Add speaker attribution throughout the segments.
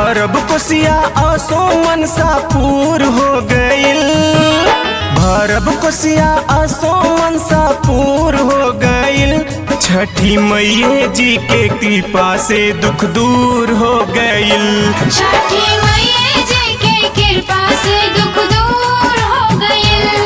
Speaker 1: भरब कोसिया आसो मनसा पूर हो गइल भरब कोसिया आसो मनसा पूर हो गइल छठी मैये जी के कृपा से दुख दूर हो गइल
Speaker 2: छठी मैया जी के कृपा से दुख दूर हो गइल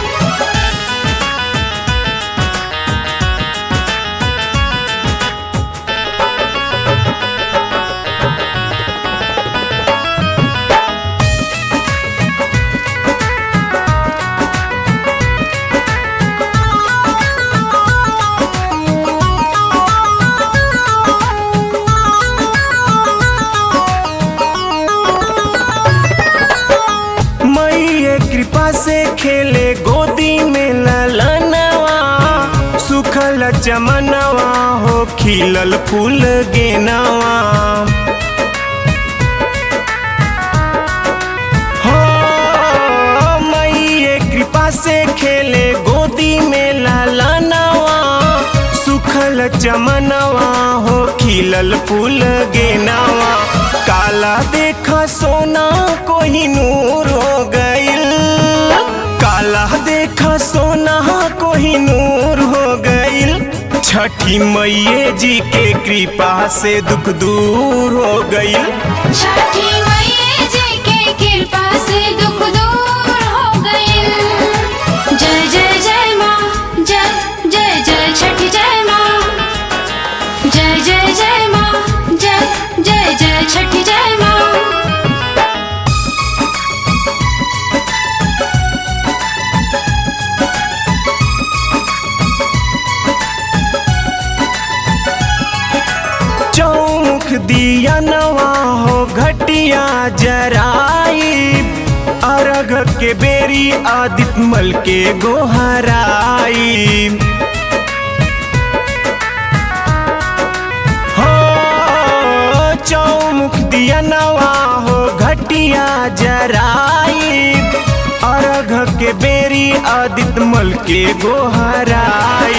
Speaker 1: मैये कृपा से खेले गोदी में ललनवा सुखल चमनवा हो खिलल फूल गेनवा हो मैये कृपा से खेले गोदी में ललनवा सुखल चमनवा हो खिलल फूल गेनवा काला देखा सोना कोही नूर हो गइल काला देखा सोना कोही नूर हो गइल छठी मैये जी के कृपा से दुख दूर हो गइल
Speaker 2: छठी मैया जी के कृपा से दुख दूर हो गइल जय जय जय माँ जय जय जय छठी जय माँ जय जय जय माँ जय जय जय छठी जय माँ
Speaker 1: चौमुख दिया नवा हो घटिया जराई अरग के बेरी आदित मल के गोहराई हो चौमुख दिया नवा हो घटिया जराई अरघ के बेरी आदित मल के गोहराई